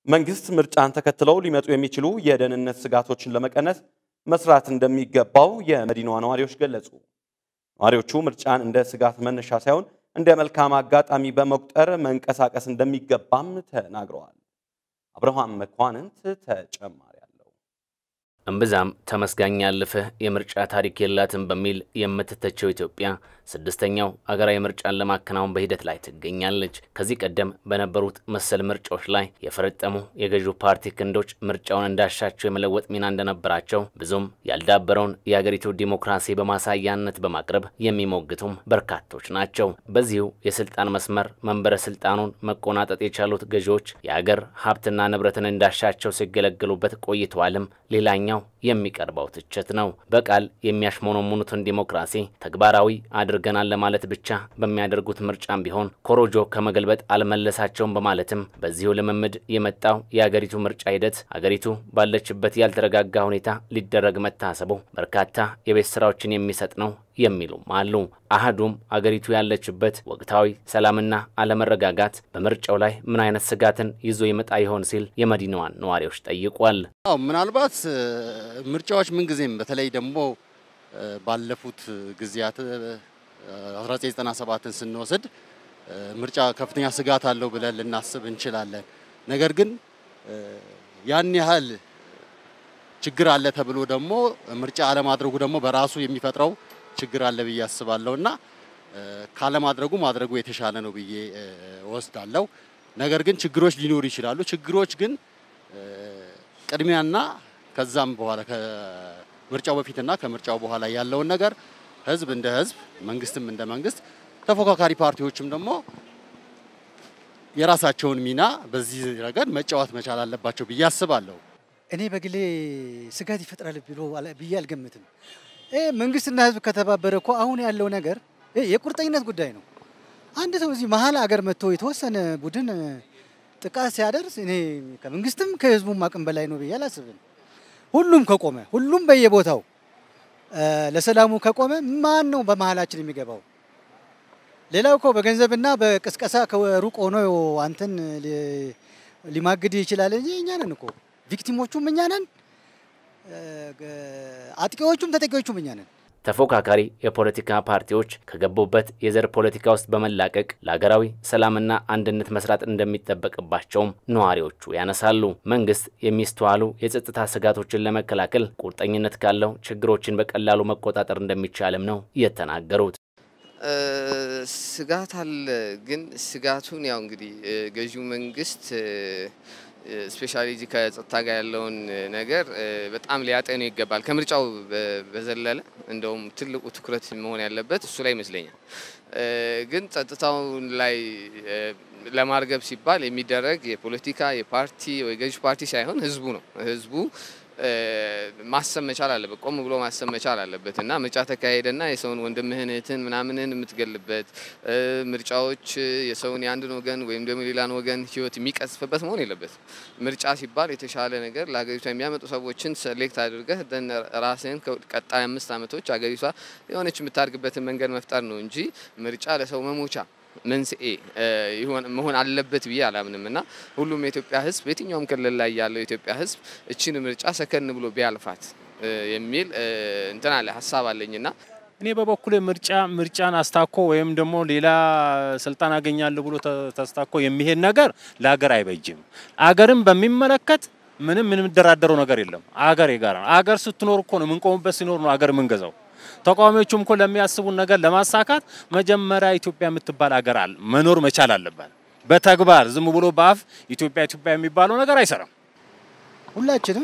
መንግስት ምርጫን ተከትለው ሊመጡ የሚችሉ የደህንነት ስጋቶችን ለመቀነስ መስራት እንደሚገባው የመዲናዋ ነዋሪዎች ገለጹ። ነዋሪዎቹ ምርጫን እንደ ስጋት መነሻ ሳይሆን እንደ መልካም አጋጣሚ በመቁጠር መንቀሳቀስ እንደሚገባም ተናግረዋል። አብርሃም መኳንንት ተጨማሪ አለው። እምብዛም ተመስጋኝ ያለፈህ የምርጫ ታሪክ የላትም በሚል የምትተቸው ኢትዮጵያ ስድስተኛው አገራዊ ምርጫን ለማከናወን በሂደት ላይ ትገኛለች። ከዚህ ቀደም በነበሩት መሰል ምርጫዎች ላይ የፈረጠሙ የገዢው ፓርቲ ክንዶች ምርጫውን እንዳሻቸው የመለወጥ ሚና እንደነበራቸው ብዙም ያልዳበረውን የአገሪቱ ዲሞክራሲ በማሳያነት በማቅረብ የሚሞግቱም በርካቶች ናቸው። በዚሁ የስልጣን መስመር መንበረ ስልጣኑን መቆናጠጥ የቻሉት ገዢዎች የአገር ሀብትና ንብረትን እንዳሻቸው ሲገለገሉበት ቆይተዋልም ሌላኛው የሚቀርበው ትችት ነው። በቃል የሚያሽሞነሙኑትን ዲሞክራሲ ተግባራዊ አድርገናል ለማለት ብቻ በሚያደርጉት ምርጫም ቢሆን ኮሮጆ ከመገልበጥ አልመለሳቸውም በማለትም በዚሁ ልምምድ የመጣው የአገሪቱ ምርጫ ሂደት አገሪቱ ባለችበት ያልተረጋጋ ሁኔታ ሊደረግ መታሰቡ በርካታ የቤት ስራዎችን የሚሰጥ ነው የሚሉም አሉ። አህዱም አገሪቱ ያለችበት ወቅታዊ ሰላምና አለመረጋጋት በምርጫው ላይ ምን አይነት ስጋትን ይዞ ይመጣ ይሆን ሲል የመዲናዋን ነዋሪዎች ጠይቋል። አዎ ምናልባት ምርጫዎች ምንጊዜም በተለይ ደግሞ ባለፉት ጊዜያት 1997ን ስንወስድ ምርጫ ከፍተኛ ስጋት አለው ብለን ልናስብ እንችላለን። ነገር ግን ያን ያህል ችግር አለ ተብሎ ደግሞ ምርጫ አለማድረጉ ደግሞ በራሱ የሚፈጥረው ችግር አለ ብዬ አስባለሁ እና ካለማድረጉ ማድረጉ የተሻለ ነው ብዬ ወስዳለሁ። ነገር ግን ችግሮች ሊኖሩ ይችላሉ። ችግሮች ግን ቅድሚያና ከዛም በኋላ ከምርጫው በፊትና ከምርጫው በኋላ ያለውን ነገር ህዝብ እንደ ህዝብ፣ መንግስትም እንደ መንግስት፣ ተፎካካሪ ፓርቲዎችም ደግሞ የራሳቸውን ሚና በዚህ ረገድ መጫወት መቻል አለባቸው ብዬ አስባለሁ። እኔ በግሌ ስጋት ይፈጥራል ብሎ ብዬ አልገምትም። መንግስትና ህዝብ ከተባበረ እኮ አሁን ያለው ነገር የቁርጠኝነት ጉዳይ ነው። አንድ ሰው እዚህ መሀል አገር መጥቶ የተወሰነ ቡድን ጥቃት ሲያደርስ እኔ ከመንግስትም ከህዝቡም አቅም በላይ ነው ብዬ አላስብም። ሁሉም ከቆመ ሁሉም በየቦታው ለሰላሙ ከቆመ ማን ነው በመሀላችን የሚገባው? ሌላው እኮ በገንዘብና በቅስቀሳ ከሩቅ ሆኖ አንተን ሊማግድ ይችላል እንጂ እኛ ነን እኮ ቪክቲሞቹም እኛ ነን፣ አጥቂዎቹም ተጠቂዎቹም እኛ ነን። ተፎካካሪ የፖለቲካ ፓርቲዎች ከገቡበት የዘር ፖለቲካ ውስጥ በመላቀቅ ለሀገራዊ ሰላምና አንድነት መስራት እንደሚጠበቅባቸውም ነዋሪዎቹ ያነሳሉ። መንግስት የሚስተዋሉ የጸጥታ ስጋቶችን ለመከላከል ቁርጠኝነት ካለው ችግሮችን በቀላሉ መቆጣጠር እንደሚቻልም ነው የተናገሩት። ስጋት አለ፣ ግን ስጋቱን ያው እንግዲህ ገዢው መንግስት ስፔሻሊ ከጸጥታ ጋር ያለውን ነገር በጣም ሊያጠኑ ይገባል። ከምርጫው በዘለለ እንደውም ትልቁ ትኩረት መሆን ያለበት እሱ ላይ ይመስለኛል። ግን ጸጥታውን ላይ ለማርገብ ሲባል የሚደረግ የፖለቲካ የፓርቲ ወይ ገዥ ፓርቲ ሳይሆን ህዝቡ ነው። ህዝቡ ማሰብ መቻል አለበት። ቆም ብሎ ማሰብ መቻል አለበት እና ምርጫ ተካሄደና የሰውን ወንድምህን እህትን ምናምንን የምትገልበት ምርጫዎች የሰውን የአንድን ወገን ወይም ደግሞ ሌላን ወገን ህይወት የሚቀስፍበት መሆን የለበትም። ምርጫ ሲባል የተሻለ ነገር ለሀገሪቷ የሚያመጡ ሰዎችን ሰሌክት አድርገህ ራስህን ቀጣይ አምስት ዓመቶች ሀገሪቷ የሆነች የምታድግበትን መንገድ መፍጠር ነው እንጂ ምርጫ ለሰው መሞቻ መንስኤ መሆን አለበት ብዬ አላምንም እና ሁሉም የኢትዮጵያ ህዝብ የትኛውም ክልል ላይ ያለው የኢትዮጵያ ህዝብ እችን ምርጫ ሰከን ብሎ ቢያልፋት የሚል እንትን አለ ሀሳብ አለኝና እኔ በበኩሌ ምርጫ ምርጫን አስታኮ ወይም ደግሞ ሌላ ስልጣን አገኛለሁ ብሎ ተስታኮ የሚሄድ ነገር ለሀገር አይበጅም። አገርን በሚመለከት ምንም የምንደራደረው ነገር የለም። አገር የጋራ ነው። አገር ስትኖር እኮ ነው የምንቆምበት ሲኖር ነው አገር የምንገዛው። ተቃዋሚዎቹም እኮ ለሚያስቡን ነገር ለማሳካት መጀመሪያ ኢትዮጵያ የምትባል አገር አለ መኖር መቻል አለባት። በተግባር ዝም ብሎ በአፍ ኢትዮጵያ ኢትዮጵያ የሚባለው ነገር አይሰራም። ሁላችንም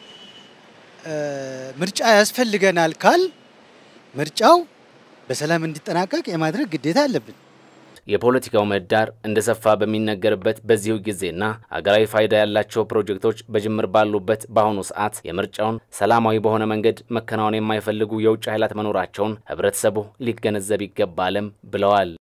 ምርጫ ያስፈልገናል ካል ምርጫው በሰላም እንዲጠናቀቅ የማድረግ ግዴታ አለብን። የፖለቲካው ምህዳር እንደሰፋ በሚነገርበት በዚሁ ጊዜና አገራዊ ፋይዳ ያላቸው ፕሮጀክቶች በጅምር ባሉበት በአሁኑ ሰዓት የምርጫውን ሰላማዊ በሆነ መንገድ መከናወን የማይፈልጉ የውጭ ኃይላት መኖራቸውን ህብረተሰቡ ሊገነዘብ ይገባልም ብለዋል።